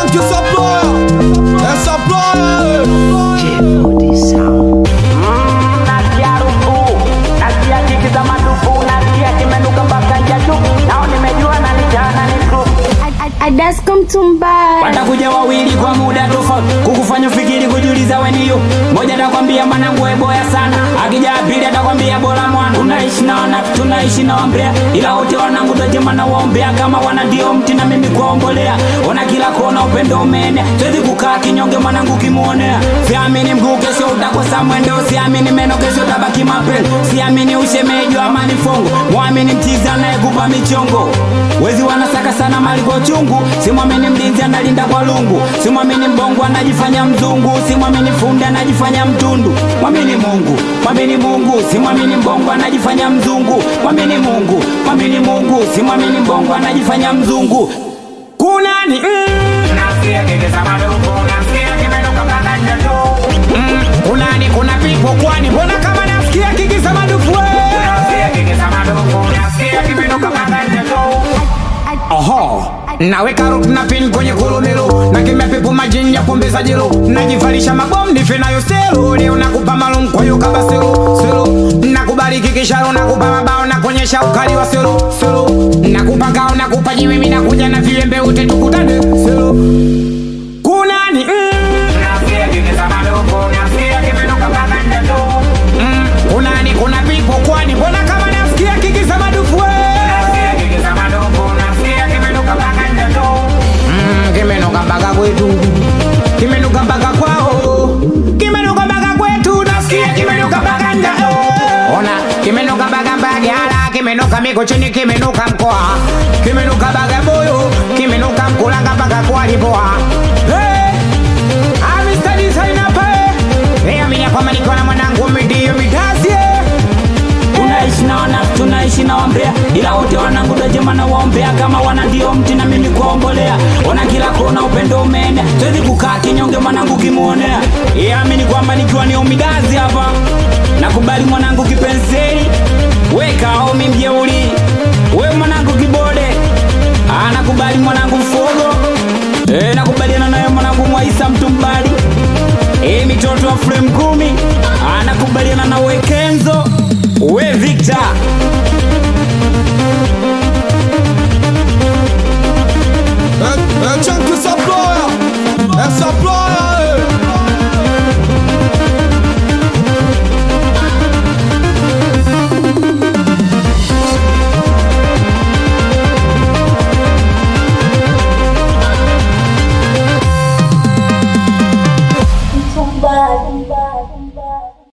que essa ploia, essa ploia. nasikia rufu nasikia kiki za madufu nasikia kimenuka mpaka njatu nao nimejua na nijana ni group Adasko mtumbaya watakuja wawili kwa muda tofauti kukufanya fikiri kujiuliza weniyo moja atakwambia mwanangu eboya sana akija pili atakwambia bora mwana tunaishi na wana tunaishi na wambea ila wote wanangu tajema na waombea kama wana ndio mti na mimi kuwaombolea ona kila kona upendo umeenea siwezi kukaa kinyonge mwanangu kimuonea siamini mguu kesho utakosa mwendo siamini meno kesho tabaki mapele siamini ushemeji wa amani fongo mwamini mchizi anayekupa michongo wezi wanasaka sana mali kwa uchungu simwamini mlinzi analinda kwa lungu simwamini mbongo anajifanya mzungu simwamini fundi anajifanya mtundu mwamini mungu mwamini mungu simwamini mbongo anajifanya mzungu mwamini mungu mwamini mungu simwamini mbongo anajifanya mzungu kunani mm. nasikia kekesa madogo nasikia kimenuka mpaka njatu mm. kunani kuna vipo kwani mbona kama nasikia kikisa madufu nasikia kikisa madogo nasikia kimenuka mpaka njatu Oho, naweka root na pin kwenye kolomelo na kimya pepo majini ya pombe za jelo najivalisha mabomu nife nayo selo leo nakupa malum kwa hiyo kaba selo selo nakubariki kisharo nakupa mabao na kuonyesha ukali wa selo selo nakupa ngao nakupa jiwe mimi nakuja na viwembe ute tukutane selo kunani mm. nasikia kikisa madogo nasikia kimenuka mpaka ndeto mm. kunani kuna pipo kwani mbona kama nasikia kikisa madufu nasikia kikisa madogo nasikia kimenuka mpaka ndeto mm. kimenuka mpaka kwetu kimenuka mpaka kwao kimenuka mpaka kwetu nasikia kimenuka mpaka ndeto ona kimenuka mpaka mbagala kimenuka mikochini kimenuka mkoa kimenuka bagamoyo kimenuka mkulanga mpaka kwalipoa hey! amistadisainape kwamba nikiwa na mwanangu midio midasie tunaishi na wana tunaishi na wambea ila wote wanangu tajema na waombea kama wana ndio mti na mimi kuwaombolea ona kila kona upendo umeenea siwezi kukaa kinyonge mwanangu kimuonea iamini kwamba nikiwa ni umidazi hapa nakubali mwanangu kipenseli weka omi mjeuli we mwanangu